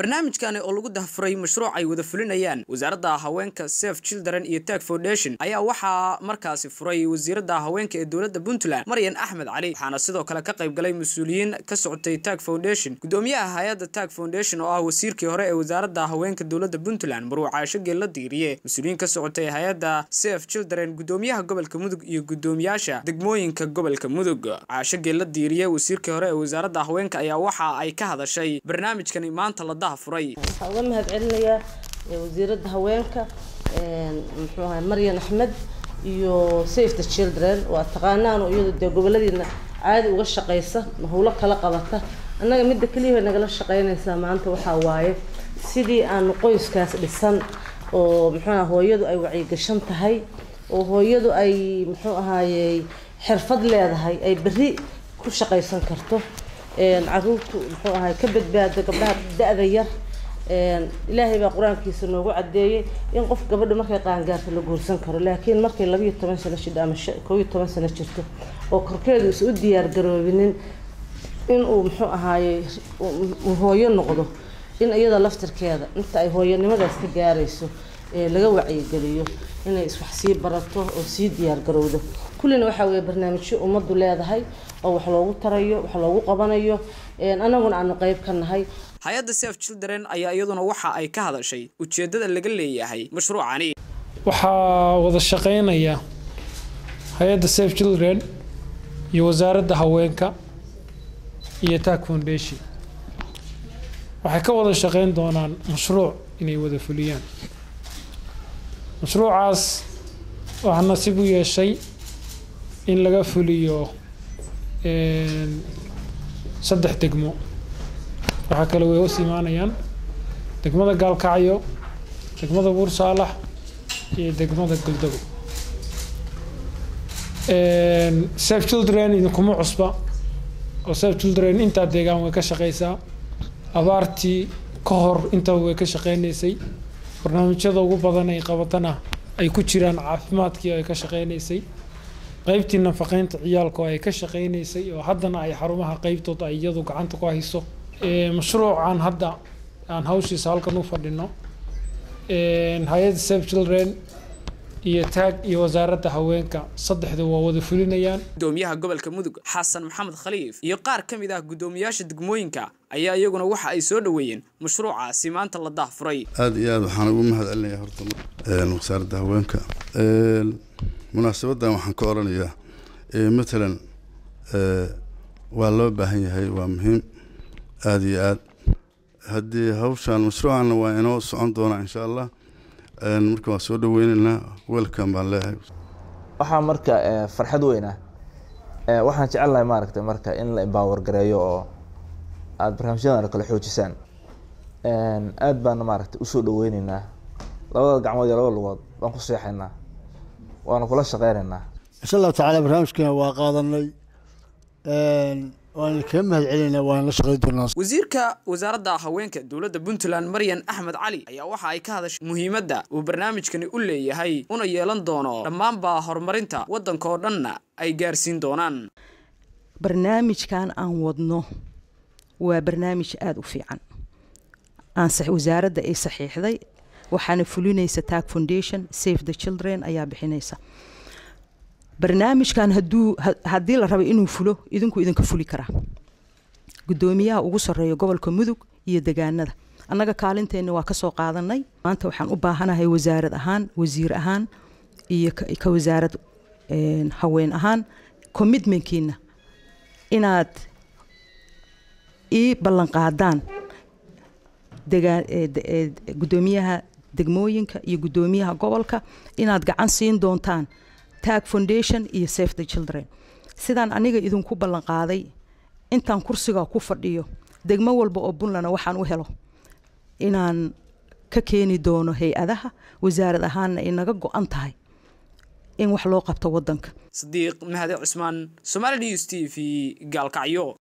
barnaamijkani oo lagu dahfuray mashruuc ay wada fulinayaan wasaaradda haweenka safe children iyo tag foundation ayaa waxaa markaasi furay wasiiradda haweenka ee dowladda puntland maryan axmed cali waxaana sidoo kale ka qayb galay mas-uuliyiin ka socotay tag foundation gudoomiyaha hay-adda tag foundation oo ah wasiirkii hore ee wasaaradda haweenka dowladda puntland maruu caasho geella diiriye mas-uuliyiin ka socotay hay-adda safe children gudoomiyaha gobolka mudug iyo gudoomiyaasha degmooyinka gobolka mudug caasho geella diiriye wasiirkii hore ee wasaaradda haweenka ayaa waxa ay ka hadashay barnaamijkani maanta la dahafuray waxaan uga mahad celinayaa wasiiradda haweenka muxuu ahay maryan axmed iyo safe the children waa taqaanaan oo iyadu dee goboladiina caadi uga shaqaysa howlo kala qabata annaga midda keliya bay nagala shaqaynaysaa maanta waxaa waaye sidii aanu qoyskaas dhisan oo muxuu aha hooyadu ay wacyigashan tahay oo hooyadu ay muxuu ahaayey xirfad leedahay ay berri ku shaqaysan karto caruurtu muxuu ahay ka badbaado gabdhaha da-da yar ilaahay baa qur-aankiisa noogu cadeeyey in qof gabadha markay qaangaarta la guursan karo laakiin markay labayo toban sano jidho ama kow iyo toban sano jirto oo korkeedu is u diyaar garoobinin inuu muxuu ahaaye hooyo noqdo in iyada laftirkeeda inta ay hooyanimadaas ka gaarayso laga wacyigeliyo inay iswax sii barato oo sii diyaar garowdo kullina waxaa weeye barnaamijyo ummaddu leedahay oo wax loogu tarayo wax loogu qabanayo annaguna aanu qeyb ka nahay hay-adda safe children ayaa iyaduna waxa ay ka hadashay ujeeddada laga leeyahay mashruucani waxaa wada shaqeynaya hay-adda safe children iyo wasaaradda haweenka iyo tag foundation waxay ka wada shaqeyn doonaan mashruuc inay wada fuliyaan mashruucaas waxaa nasiib u yeeshay in laga fuliyo saddex degmo waxaa kale way hoos imaanayaan degmada gaalkacyo degmada buursaalax iyo degmada goldabo safe children idinkuma cusba oo safe children intaa deegaan way ka shaqeysaa abaartii ka hor intaba way ka shaqeynaysay barnaamijyada ugu badan ay qabatana ay ku jiraan caafimaadkii ay ka shaqeynaysay qeybtii nafaqeynta ciyaalka oo ay ka shaqeynaysay oo haddana ay xarumaha qeybtooda ay iyadu gacanta ku hayso mashruucan hadda aan hawshiisa halkan u fadhino hay-adda safe children iyo taag iyo wasaaradda haweenka saddexda waa wada fulinayaan gudoomiyaha gobolka mudug xasan maxamed khaliif iyo qaar ka mid ah gudoomiyaasha degmooyinka ayaa iyaguna waxa ay soo dhoweeyeen mashruucaasi maanta la dahfuray aada iyo aada waxaan ugu mahad celinayaa horta wasaaradda haweenka munaasabadan waxaan ka oranayaa matalan waa loo baahan yahay waa muhiim aada iyo aad haddii hawshaan mashruucanna waa inoo socon doonaa insha allah marka waan soo dhaweyneynaa welcome baan leeyahay waxaa marka farxad weynah waxaan jecelnahay maaragtay marka in la empower gareeyo oo aada barnaamijyadan kale xoojisaan aada baana maaragtay usoo dhaweyneynaa labada gacmood iyo labada lugood baan ku seexaynaa waana kula shaqeyneynaa insha allahu tacaala barnaamijkeena waa qaadanay waan kaga mahad celinaa waan la shaqeyn doonaa wasiirka wasaaradda haweenka dowladda puntland maryan axmed cali ayaa waxa ay ka hadashay muhiimadda uu barnaamijkani u leeyahay una yeelan doono dhammaanba horumarinta waddanka oo dhanna ay gaarsiin doonaan barnaamijkan aan wadno waa barnaamij aada u fiican aan wasaaradda ay saxiixday waxaana fulinaysa tag foundation safe the children ayaa bixinaysa barnaamijkan haduu haddii la rabo inuu fulo idinku idinka fuli karaa gudoomiyaha ugu sareeya gobolka mudug iyo degaanada annaga kaalinteenna waa kasoo qaadanay maanta waxaan u baahanahay wasaarad ahaan wasiir ahaan iyo ka wasaarad haween ahaan commitmentkiina inaad ii ballanqaadaan gudoomiyaha degmooyinka iyo gudoomiyaha gobolka inaad gacan siin doontaan tag foundation iyo safe the children sidaan aniga idinku ballan qaaday intaan kursiga ku fadhiyo degmo walba oo puntland waxaan u helo inaan ka keeni doono hay-adaha wasaarad ahaanna ay naga go-an tahay in wax loo qabto wadanka sadiiq mahade cusmaan somali news t v gaalkacyo